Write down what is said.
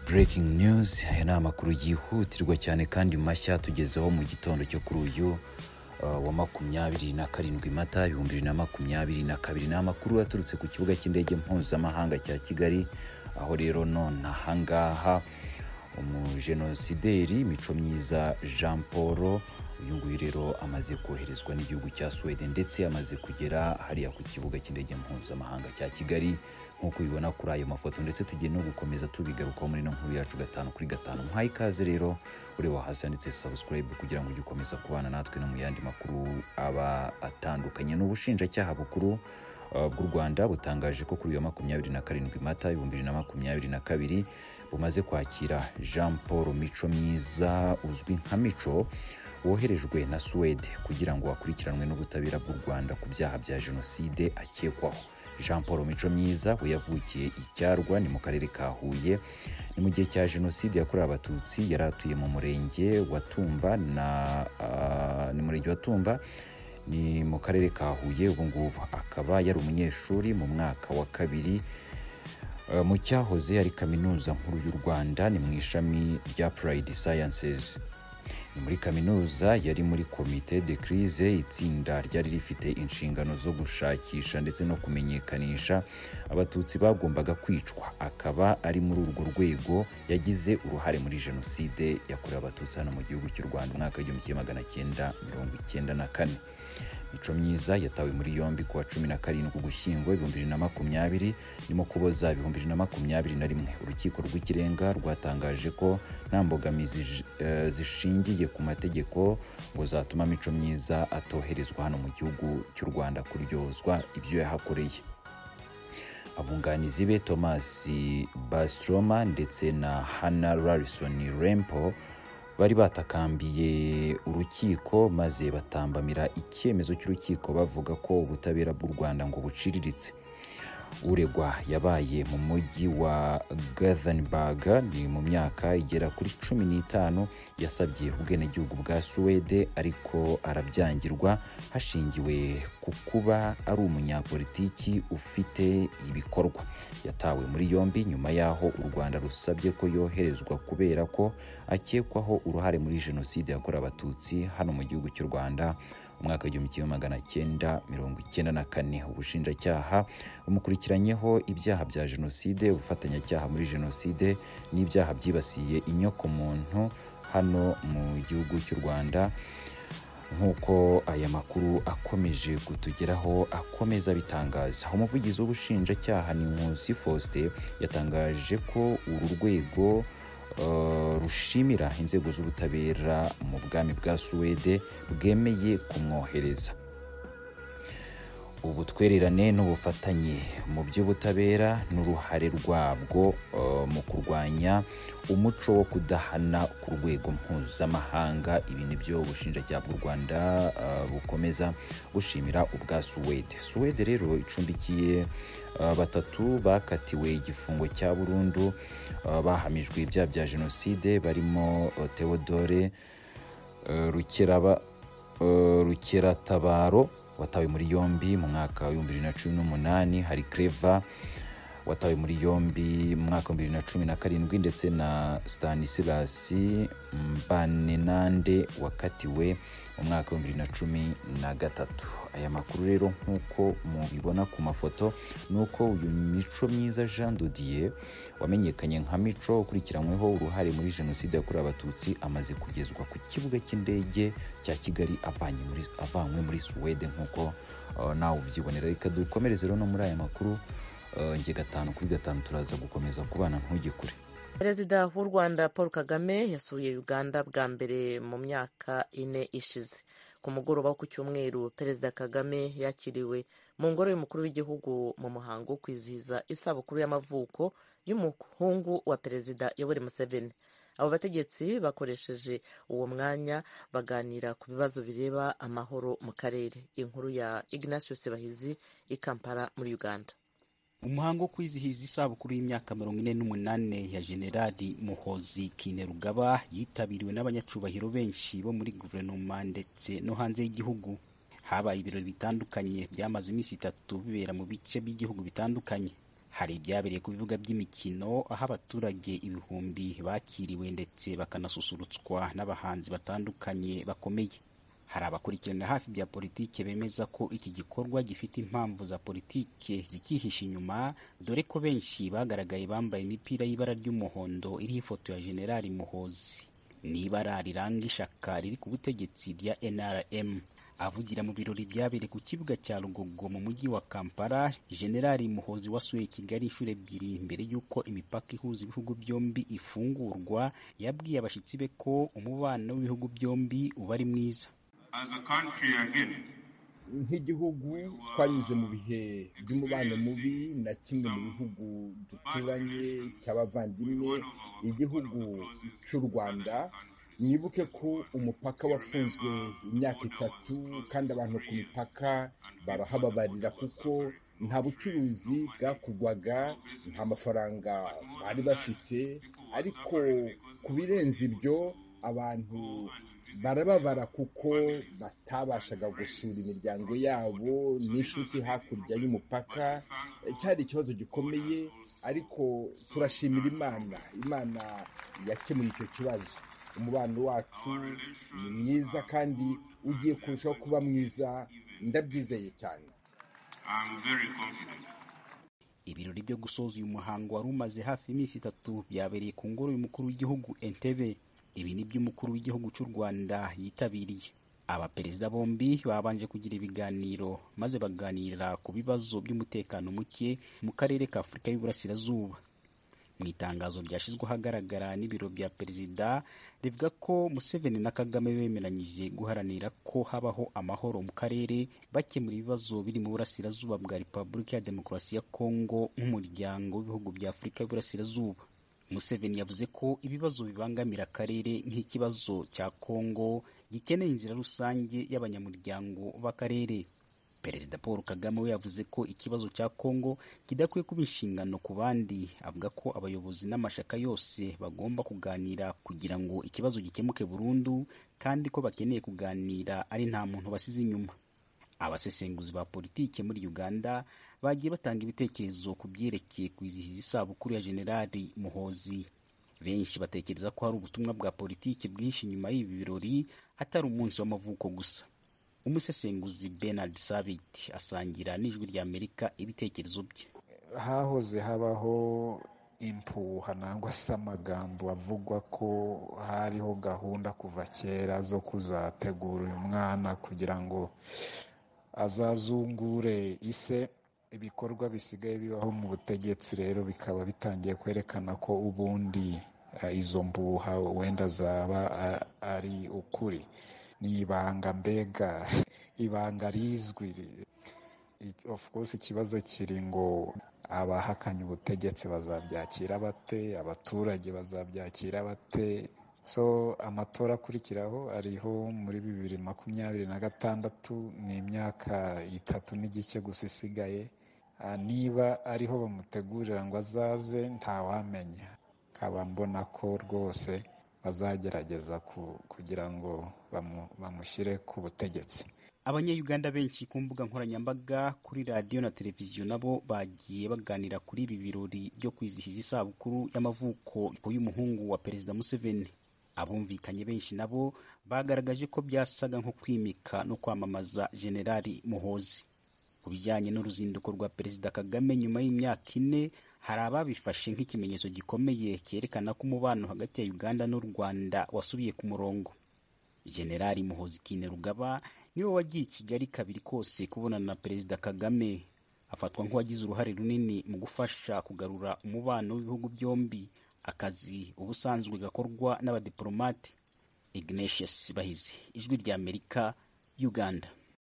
breaking news aya ni amakuru yihutirwa cyane kandi mashya tugezeho mu gitondo cyo kuri uyu uh, wa makumyabiri na karindwi mata ibihumbi bibiri na makumyabiri na kabiri ni amakuru yaturutse ku kibuga cy'indege mpuzamahanga cya kigali aho rero nonaha ngaha umujenosideri mico myiza jean paul uyu nguyu rero amaze koherezwa n'igihugu cya sweden ndetse amaze kugera hariya ku kibuga cy'indege mpuzamahanga cya kigali nk'uko ubibona kuri ayo mafoto ndetse tugiye no gukomeza tubigarukaho muri ino nkuru yacu gatanu kuri gatanu muhaye ikaze rero ureba hasi handitse subscribe kugira ngo ujye ukomeza kubana natwe no mu yandi makuru aba atandukanye ni ubushinjacyaha bukuru uh, bw'u rwanda butangaje ko kuri uyu wa makumyabiri na karindwi mata ibihumbi bibiri na makumyabiri na kabiri bumaze kwakira jean paul mico myiza uzwi nka mico woherejwe na suwede kugira ngo akurikiranwe n'ubutabera bw'u rwanda ku byaha bya jenoside akekwaho jean paul mico myiza we yavukiye icyarwa ni mu karere ka huye ni mu gihe cya jenoside yakorewe abatutsi yari atuye mu murenge wa tumba na uh, ni murenge wa tumba ni mu karere ka huye ubu ngubu akaba yari umunyeshuri mu mwaka wa kabiri Uh, mu cyahoze ari kaminuza nkuru y'u rwanda ni mu ishami rya pride sciences ni muri kaminuza yari muri komite de crise itsinda ryari rifite inshingano zo gushakisha ndetse no kumenyekanisha abatutsi bagombaga kwicwa akaba ari muri urwo rwego yagize uruhare muri jenoside yakorewe abatutsi hano mu gihugu cy'u rwanda umwaka w'igihumbi kimwe magana cyenda mirongo icyenda na kane mico myiza yatawe muri yombi kuwa cumi na karindwi ugushyingo ibihumbi bibiri na makumyabiri nimo kuboza ibihumbi bibiri na makumyabiri na rimwe urukiko rw'ikirenga rwatangaje ko nta mbogamizi j- eh, zishingiye ku mategeko ngo zatuma mico myiza atoherezwa hano mu gihugu cy'u rwanda kuryozwa ibyo yahakoreye abunganizi be thomas bastroma ndetse na hana larison rempo bari batakambiye urukiko maze batambamira icyemezo cy'urukiko bavuga ko ubutabera bw'u rwanda ngo buciriritse uregwa yabaye mu mujyi wa gothenburg ni mu myaka igera kuri cumi n'itanu yasabye ubwenegihugu bwa suwede ariko arabyangirwa hashingiwe ku kuba ari umunyapolitiki ufite ibikorwa yatawe muri yombi nyuma y'aho u rwanda rusabye ko yoherezwa kubera ko akekwaho uruhare muri jenoside yakorewe abatutsi hano mu gihugu cy'u rwanda umwaka w'igihumbi kimwe magana cyenda mirongo icyenda na kane ubushinjacyaha bumukurikiranyeho ibyaha bya jenoside ubufatanyacyaha muri jenoside n'ibyaha byibasiye inyokomuntu hano mu gihugu cy'u rwanda nk'uko aya makuru akomeje kutugeraho akomeza abitangaza umuvugizi w'ubushinjacyaha ni nkusi faustin yatangaje ko uru rwego uh, rushimira inzego z'ubutabera mu bwami bwa suwede bwemeye kumwohereza ubutwererane n'ubufatanye mu by'ubutabera n'uruhare rwabwo uh, mu kurwanya umuco wo kudahana ku rwego mpuzamahanga ibi ni byo ubushinjacyaha bw'u rwanda uh, bukomeza bushimira ubwa suwede suwede rero icumbikiye uh, batatu bakatiwe igifungo cya burundu uh, bahamijwe ibyaha bya jenoside barimo uh, theodore uh, rukeraba uh, rukeratabaro watawe muri yombi mu mwaka w'ibihumbi bibiri na cumi n'umunani hari creva watawe muri yombi mu mwaka w'ibihumbi bibiri na cumi na karindwi ndetse na stanisilasi mbanenande wakatiwe mu mwaka w'ibihumbi bibiri na cumi na gatatu aya makuru rero nk'uko mubibona ku mafoto ni uko uyu mico myiza jean dodier wamenyekanye nka mico ukurikiranyweho uruhare muri jenoside yakorewe abatutsi amaze kugezwa ku kibuga cy'indege cya kigali avanye muri- avanywe muri suwede nk'uko uh, nawe ubyibonera reka dukomereze rero no muri aya makuru uh, nge gatanu kuri gatanu turaza gukomeza kubana ntujye kure perezida w'u rwanda paul kagame yasuye uganda bwa mbere mu myaka ine ishize ku mugoroba wo ku cyumweru perezida kagame yakiriwe mu ngoro y'umukuru w'igihugu mu muhango wo kwizihiza isabukuru y'amavuko y'umuhungu wa perezida yoweri museveni abo bategetsi bakoresheje uwo mwanya baganira ku bibazo bireba amahoro mu karere inkuru ya ignatius bahizi i kampala muri uganda umuhango wo kwizihiza isabukuru y'imyaka mirongo ine n'umunani ya generali muhozi kinerugaba yitabiriwe n'abanyacubahiro benshi bo muri guverinoma ndetse no hanze y'igihugu habaye ibirori bitandukanye byamaze iminsi itatu bibera mu bice by'igihugu bitandukanye hari ibyabereye ku bibuga by'imikino aho abaturage ibihumbi bakiriwe ndetse bakanasusurutswa n'abahanzi batandukanye bakomeye hari abakurikiranira hafi bya politike bemeza ko iki gikorwa gifite impamvu za politike zikihisha inyuma dore ko benshi bagaragaye bambaye imipira y'ibara ry'umuhondo iriho ifoto ya generali muhozi ni ibara riranga ishaka riri ku butegetsi rya nrm avugira mu birori byabereye ku kibuga cya rugogo mu mujyi wa kampala generali muhozi wasuye kigali inshuro ebyiri mbere y'uko imipaka ihuza ibihugu byombi ifungurwa yabwiye abashyitsi be ko umubano w'ibihugu byombi uba ari mwiza nk'igihugu twanyuze mu bihe by'umubano mubi na kimwe mu bihugu duturanye cy'abavandimwe igihugu cy'u rwanda mwibuke ko umupaka wafunzwe imyaka itatu kandi abantu ku mipaka barahababarira kuko nta bucuruzi bwakorwaga nta mafaranga bari bafite ariko ku birenze ibyo abantu barababara kuko batabashaga gusura imiryango yabo n'inshuti hakurya y'umupaka cyari ikibazo gikomeye ariko turashimira imana imana yakemuye icyo kibazo umubano wacu ni mwiza kandi ugiye kurushaho kuba mwiza ndabyizeye cyane ibirori byo gusoza uyu muhango wari umaze hafi iminsi itatu byabereye ku ngoro y'umukuru w'igihugu entebe ibi ni by'umukuru w'igihugu cy'u rwanda yitabiriye abaperezida bombi babanje kugira ibiganiro maze baganira ku bibazo by'umutekano muke mu karere ka afurika y'uburasirazuba mu itangazo ryashyizwe ahagaragara n'ibiro bya perezida rivuga ko museveni na kagame bemeranyije guharanira ko habaho amahoro mu karere bakemura ibibazo biri mu burasirazuba bwa repubulika ya demokarasi ya kongo nk'umuryango w'ibihugu bya afurika y'uburasirazuba museveni yavuze ko ibibazo bibangamira akarere nk'ikibazo cya kongo gikeneye inzira rusange y'abanyamuryango b'akarere perezida paul kagame we yavuze ko ikibazo cya kongo kidakwiye kuba inshingano ku bandi avuga ko abayobozi n'amashaka yose bagomba kuganira kugira ngo ikibazo gikemuke burundu kandi ko bakeneye kuganira ari nta muntu basize inyuma abasesenguzi ba politike muri uganda bagiye batanga ibitekerezo ku byerekeye kwizihiza isabukuru ya generali muhozi benshi batekereza ko hari ubutumwa bwa politiki bwinshi nyuma y'ibi birori atari umunsi w'amavuko gusa umusesenguzi bernard savit asangira n'ijwi rya amerika ibitekerezo bye hahoze habaho impuha nangwa se amagambo avugwa ko hariho gahunda kuva kera zo kuzategura uyu mwana kugira ngo azazungure ise ibikorwa bisigaye bibaho mu butegetsi rero bikaba bitangiye kwerekana ko ubundi izo mbuha wenda zaba ari ukuri ni ibanga mbega ibanga rizwi of course ikibazo kiri ngo abahakanye ubutegetsi bazabyakira bate abaturage bazabyakira bate so amatora akurikiraho ariho muri bibiri makumyabiri na gatandatu ni imyaka itatu n'igice gusa isigaye niba ariho bamutegurira ngo azaze ntawamenya nkaba mbona ko rwose bazagerageza kugira ngo bamushyire ku butegetsi abanyayuganda benshi ku mbuga nkoranyambaga kuri radiyo na televiziyo nabo bagiye baganira kuri ibi birori byo kwizihiza isabukuru y'amavuko y'umuhungu wa perezida museveni abumvikanye benshi nabo bagaragaje ko byasaga nko kwimika no kwamamaza generali muhozi ku bijyanye n'uruzinduko rwa perezida kagame nyuma y'imyaka ine hari ababifashe nk'ikimenyetso gikomeye cyerekana ko umubano hagati ya uganda n'u rwanda wasubiye ku murongo generali muhozi kinerugaba niwe wagiye i kigali kabiri kose kubonana na perezida kagame afatwa nk'uwagize uruhare runini mu gufasha kugarura umubano w'ibihugu byombi akazi ubusanzwe gakorwa n'abadiporomate ignatius bahizi ijwi rya amerika uganda